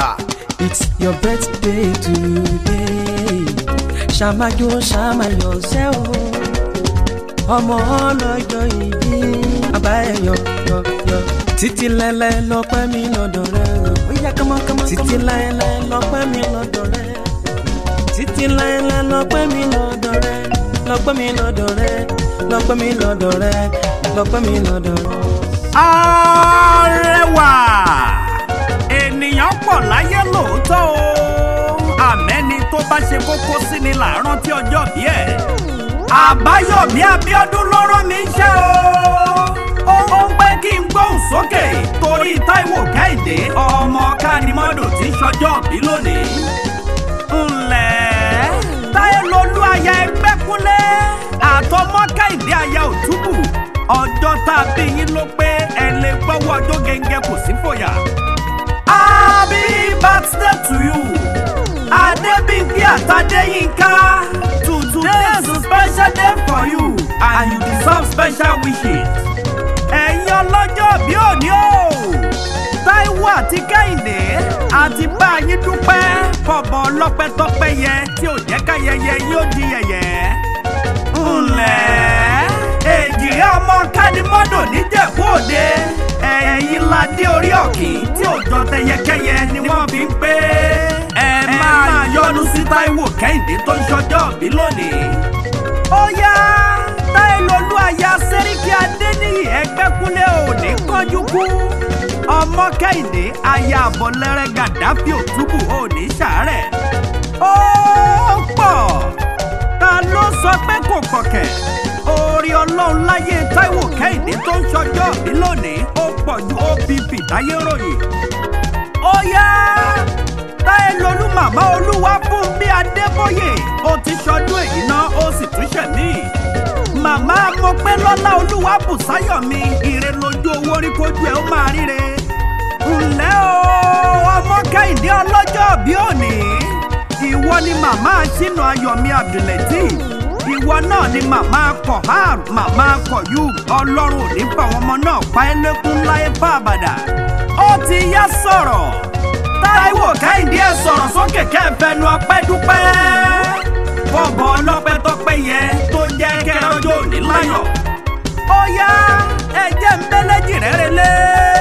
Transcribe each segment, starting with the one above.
It's your birthday today. Ṣàmájó ṣàmáyọ̀ ṣẹ́ o. Ọmọ ọlọ́jọ́ ìbí. Bàbá ẹ̀ yọ yọ yọ. Títí lẹ́lẹ́ lọ́pẹ́ mi lọ́dọ̀ rẹ̀ o. Ó yá kánmọ́kánmọ́. Títí lẹ́lẹ́ lọ́pẹ́ mi lọ́dọ̀ rẹ̀. Títí lẹ́lẹ́ lọ́pẹ́ mi lọ́dọ̀ rẹ̀. Lọ́pẹ́ mi lọ́dọ̀ rẹ̀. Lọ́pẹ́ mi lọ́dọ̀ rẹ̀. Lọ́pẹ́ mi lọ́dọ̀ rẹ̀. arẹwà ènìyàn pọ̀ láyé lóòótọ́ o àmẹ́ni tó bá ṣe kókó sí ni là ń rántí ọjọ́ bí ẹ̀ àbáyọ̀mí abíọ́dún ló rán mi iṣẹ́ o ó ń pẹ́ kí n gbóhùn sókè torí táíwò kẹ́hìndé ọmọ kánimọ́dò tí ń ṣọjọ́ bí lónìí ńlẹ̀ táyé lolú aya ẹgbẹ́ kúnlẹ̀ àtọmọ kẹ́hìndé aya òtúbù ọjọ́ tá a bí yín ló pé ẹ lè gbọ́wọ́ ọjọ́ gẹ́gẹ́ kò sí fòyà. happy birthday to you adébíyí àtàdéyínká today is a special day for you and you deserve special wishes. ẹ̀yin ọlọ́jọ́ bí òní o táíwò àti kẹ́hìndé àti bá yín dúpẹ́ fọ̀bọ̀ ọlọ́pẹ́ tọ́pẹ́ yẹ tí ò jẹ́ káyẹyẹ yóò di yẹ̀yẹ́. ńlẹ̀ èjìrẹ́ ọmọ kánimọ́dò níjẹ̀bú òde ẹ̀yìn ládé orí ọ̀kìn tí ò jọ tẹyẹkẹyẹ ni wọ́n fi ń pé ẹ máa yọnu sí táíwò kẹ́hìndé tó ń ṣọjọ́ bí lónìí. ó yá táìlólú aya sẹ́ríkì adéníyì ẹgbẹ́kúnlé òní kánjú kú ọmọ kẹ́hìndé aya àbọ̀lẹ́rẹ́ gàdáfì òtúbù òní ṣàárẹ̀. ó pọ̀ ta ló sọ pé kò kọ̀kẹ́ orí ọlọ́run láyé táíwò kẹ́hìndé tó ń ṣọjọ́ bí lónìí ó pọ̀ ju opp táyé ròyìn. ó yá táyé lolú màmá olúwa fún bí adébóyè ó ti ṣọdún èyí náà ó sì tún ṣẹ̀mí. màmá mo pé lọ́lá olúwa bùsáyọ̀ mi ire lójú owó rí kojú ẹ̀ ó máa ríre. ǹlẹ́ o ọmọ kẹ́hìndé ọlọ́jọ́ bí òní ìwọ ni màmá sínú ayọ̀mí abdulateef ìwọ náà ni màmá kohar màmá koyum ọlọ́run ò ní fà wọn ọmọ náà pa ẹ́ lẹ́kún láyé fàbàdà ó ti yá sọ̀rọ̀ táíwò kẹ́hìndé ẹ̀ sọ̀rọ̀ sókè kẹ́ẹ̀fẹ́nu ọpẹ́ dúpẹ́ bọ́bọ̀ ọlọ́pẹ́ tọpẹ́ yẹ tó jẹ́ kẹ́rọ́jọ́ òní láyọ̀ ó yá ẹ̀jẹ̀ ń bẹ́lẹ́ jìrẹ́ relé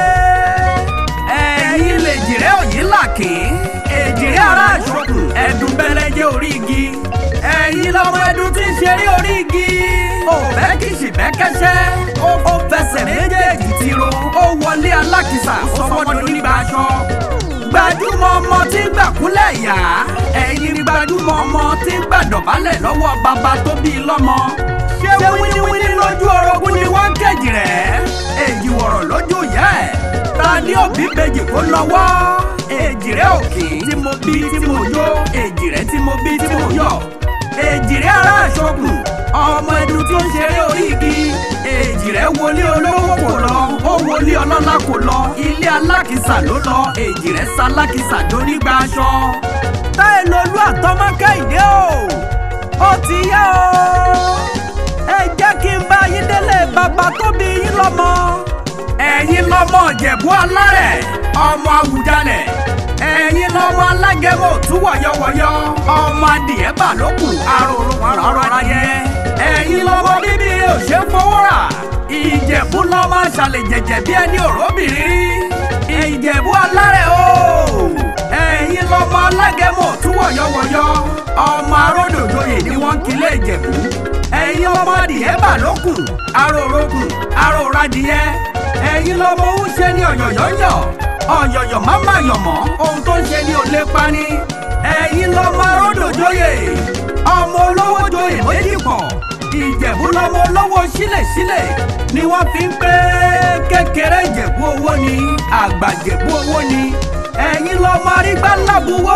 ẹ̀yin lè jìrẹ́ òyìn làkè èjìrẹ́ ará àṣọkùn ẹ̀dùn bẹ́lẹ́jẹ́ orí igi ẹ̀yin lọ́mọ ẹdun tí ń ṣeré orí igi. ó bẹ́ kì í ṣì bẹ́ kẹ́sẹ́. ó fẹsẹ̀ méjèèjì tiro. ó wọlé alákìsà sọmọdún nígbà aṣọ. gbajúmọ̀ ọmọ tí ń gbàkúlẹ̀ yá. ẹ̀yin ni gbajúmọ̀ ọmọ tí ń gbàdọ̀bálẹ̀ lọ́wọ́ bàbá tó bí i lọ́mọ. ṣé wíníwíní lójú orogún ni wọ́n ń kejì rẹ̀? èjì wọ̀rọ̀ lójú ìyá ẹ̀. ta ni òbí bèjì kó lọ́wọ́? èjì rẹ̀ òkè tí mo bí tí mo yó èjì rẹ̀ tí mo bí tí mo yọ̀ èjìrẹ́ ará àṣọkùn ọmọ ẹdun tí ó ń ṣeré orí igi èjìrẹ́ wọlé olówó kò lọ ó wọlé ọlọ́lá kò lọ ilé alákìsà ló lọ èjìrẹ́ sálákìsà dónígbà aṣọ. táyé lolú àtọmọ kẹ́hìndé o ó ti yá o ẹ jẹ́ kí n bá yín délé bàbá tó bí yín lọ́mọ. ẹ̀yin lọ́mọ ìjẹ̀bú alárẹ̀ ọmọ àwùjalẹ̀ ẹ̀yin lọ́mọ alágẹ̀mọ òtún wọ̀yọ̀wọ̀yọ̀ ọmọ adìẹ bà lókù aròrò ọ̀rọ̀ ayẹ ẹ̀yin lọ́mọ bíbí òṣè fowó rà ìjẹ̀bú lọ́mọ aṣàlẹ̀ jẹ̀jẹ̀ bí ẹni òróbìnrin ìjẹ̀bú alárẹ̀ o ẹ̀yin lọ́mọ alágẹ̀mọ òtún wọ̀yọ̀wọ̀yọ̀ ọmọ aródòdóyè ni wọ́n ń kilé ìjẹ̀bú ẹ̀yin lọ́mọ adìẹ bà lókù aròrò kù aròrò adìẹ ẹ̀yin lọ́mọ ń ṣe ní ọ̀yọ̀yọ̀yọ̀ ọ̀yọ̀yọ̀ má má yọ̀ mọ́ ohun tó ń ṣe ni ò lè pani. ẹ̀yin lọ́mọ aródòjòyè ọmọ olówó joyè méjì pọ̀ ìjẹ̀bú lọ́mọ olówó sílẹ̀sílẹ̀ ni wọ́n fi ń pé kékeré ìjẹ̀bú owó ni àgbà ìjẹ̀bú owó ni ẹ̀yin lọ́mọ arígbá lábúwó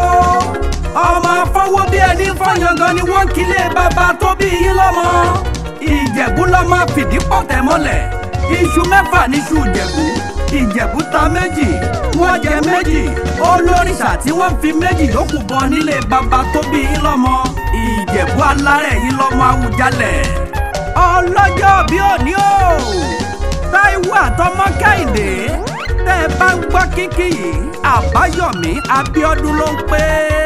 ọmọ afọwọ́ bí ẹni fọyángan ni wọ́n kílé bàbá tó bí yín lọ́mọ ìjẹ̀bú lọ́mọ fìdí pọ̀tẹ́ mọ́lẹ̀ iṣu mẹ́fà níṣu ìjẹ̀bú ìjẹ̀bú ta méjì wọ́n jẹ méjì olóríṣà tí wọ́n fi méjì yòókù bọ nílé bàbá tó bí yín lọ́mọ ìjẹ̀bú alárẹ̀ yín lọ́mọ Awùjalẹ̀. ọlọ́jọ́ bí òní o táíwò àtọmọ kẹ́hìndé tẹ́ ẹ bá ń gbọ́ kíkì yìí àbáyọ̀mí abíọ́dún ló ń pè é.